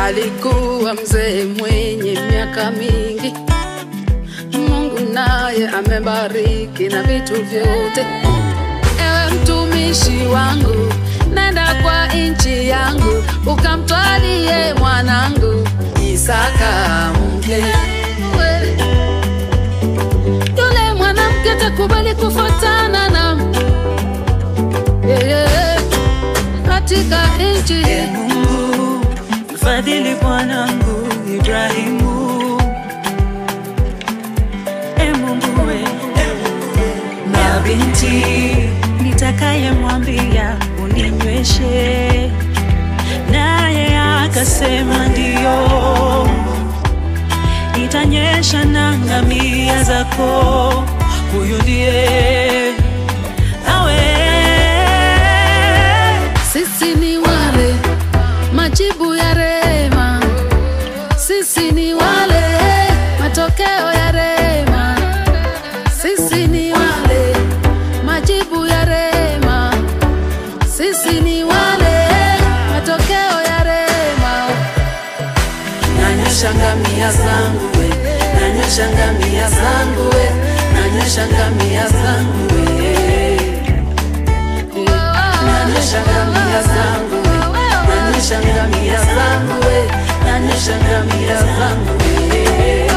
alikuwa mzee mwenye miaka mingi. Mungu naye amebariki na vitu vyote. Ewe mtumishi wangu, nenda kwa nchi yangu, ukamtwalie mwanangu Isaka mke. We, Yule mwanamke takubali kufuatana na yeye katika nchi E Mungu, mfadhili bwanangu Ibrahimu. E Mungu we, na binti nitakayemwambia uninyweshe, naye akasema ndiyo, itanyesha na ngamia zako. Huyu ndiye awe Sisi ni wale majibu ya rema, sisi ni wale matokeo ya rema, sisi ni wale majibu ya rema, sisi ni wale matokeo ya rema. Nanyosha ngamia zangu we, nanyosha ngamia zangu we, nanyosha ngamia zangu we nanyosha ngamia zangu we, nanyosha ngamia zangu we, nanyosha ngamia zangu we.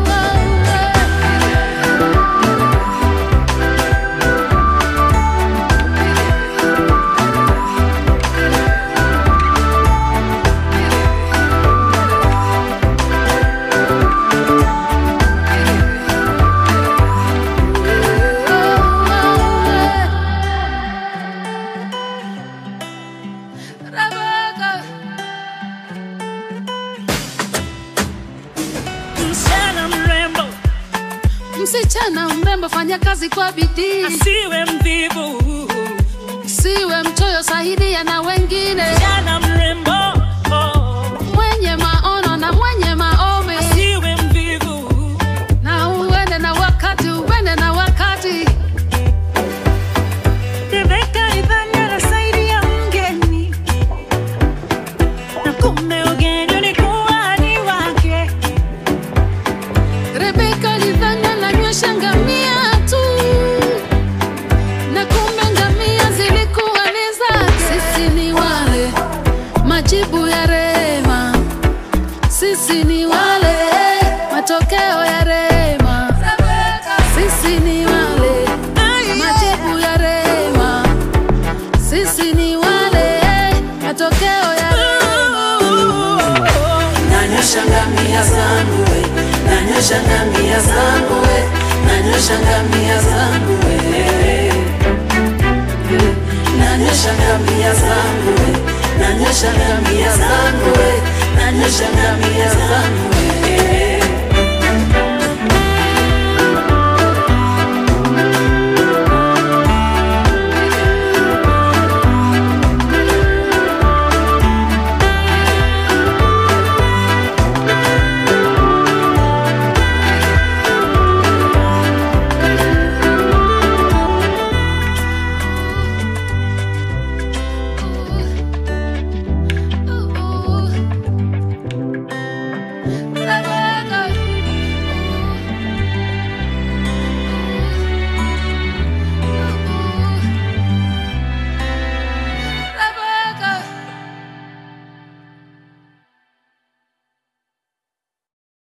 Rebecca. msichana mrembo Msichana mrembo, fanya kazi kwa bidii, asiwe mvivu. siwe mchoyo, saidia na wengine, Msichana mrembo oh, mwenye maono na mwenye maombi, asiwe mvivu. na uende na wakati, uende na wakati. Rebeka idhani anasaidia mgeni, na kumbe ugeni ulikuwa ni wake. Rebeka alidhani ananywesha ngamia tu, na kumbe ngamia zilikuwa ni zake. Sisi ni wale majibu ya rema, sisi ni wale matokeo ya rema, sisi ni wale majibu ya rema, sisi ni wale matokeo ya rema. Nanyosha ngamia zangu we, nanyosha ngamia zangu we, nanyosha ngamia zangu we. Nanyosha ngamia zangu we, nanyosha ngamia zangu we, nanyosha ngamia zangu we.